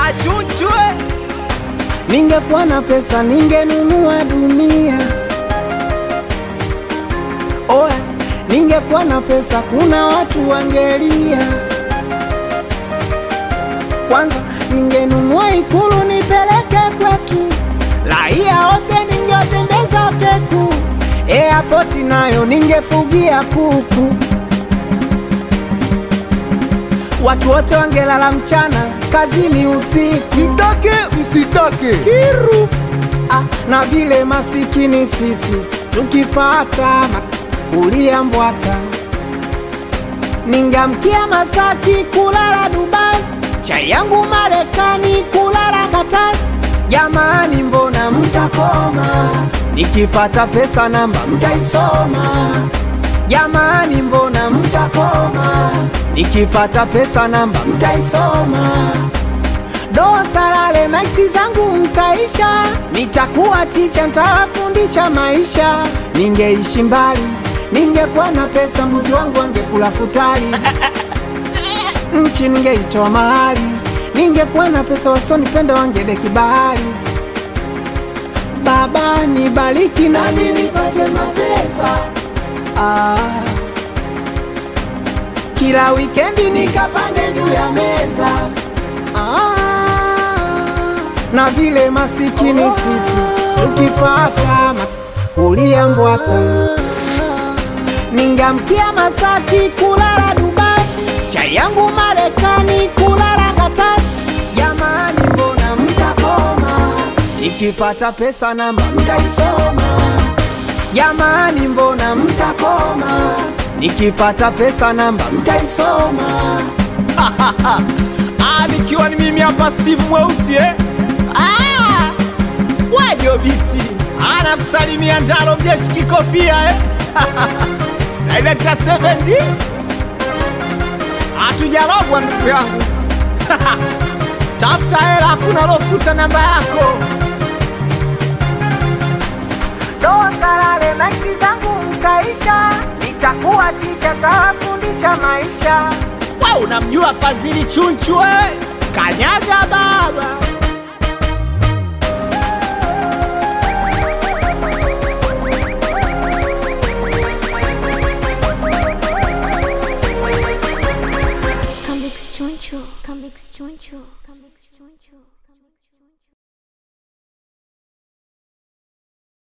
achunchwe Ningekuwa na pesa ningenunua dunia. Oya, ningekuwa na pesa kuna watu wangelia. Kwanza ningenunua ikulu nipeleke kwetu, raia wote ningewatembeza peku. Airport nayo ningefugia kuku, watu wote wangelala mchana, kazini usiku. Mtake msitake, Kiru ah, na vile masikini sisi tukipata ma- kulia mbwata, ningamkia Masaki kulala Dubai, chai yangu Marekani kulala Qatar. Jamani, mbona mtakoma? Nikipata pesa namba mtaisoma. Jamani, mbona mtakoma? Nikipata pesa namba mtaisoma doa salale maiksi zangu mtaisha, nitakuwa ticha, ntawafundisha maisha. Ningeishi mbali, ningekuwa na pesa, mbuzi wangu angekula futari, nchi ningeitoa mahali. Ningekuwa na pesa, wasonipenda wangedeki bahari. Baba nibariki nami nipate mapesa ah. Kila wikendi nikapande juu ya meza na vile masikini sisi tukipata ma- kulia mbwata, ningamkia Masaki kulala Dubai, chai yangu Marekani kulala Qatar. Jamani, mbona mtakoma? Nikipata pesa namba mtaisoma. Jamani, mbona mtakoma? Nikipata pesa namba mtaisoma. ah, nikiwa ni mimi hapa Steve mweusi eh? ah, wajobiti anakusalimia Ndaro mjeshi kikofia eh? Director 7D hatujarogwa ndugu yangu tafuta hela, hakuna lofuta namba yako. Doa salale maiki zangu mkaisha, nitakuwa ticha, tawafundisha maisha. We unamjua Fadhili Chunchu eh? Kanyaga baba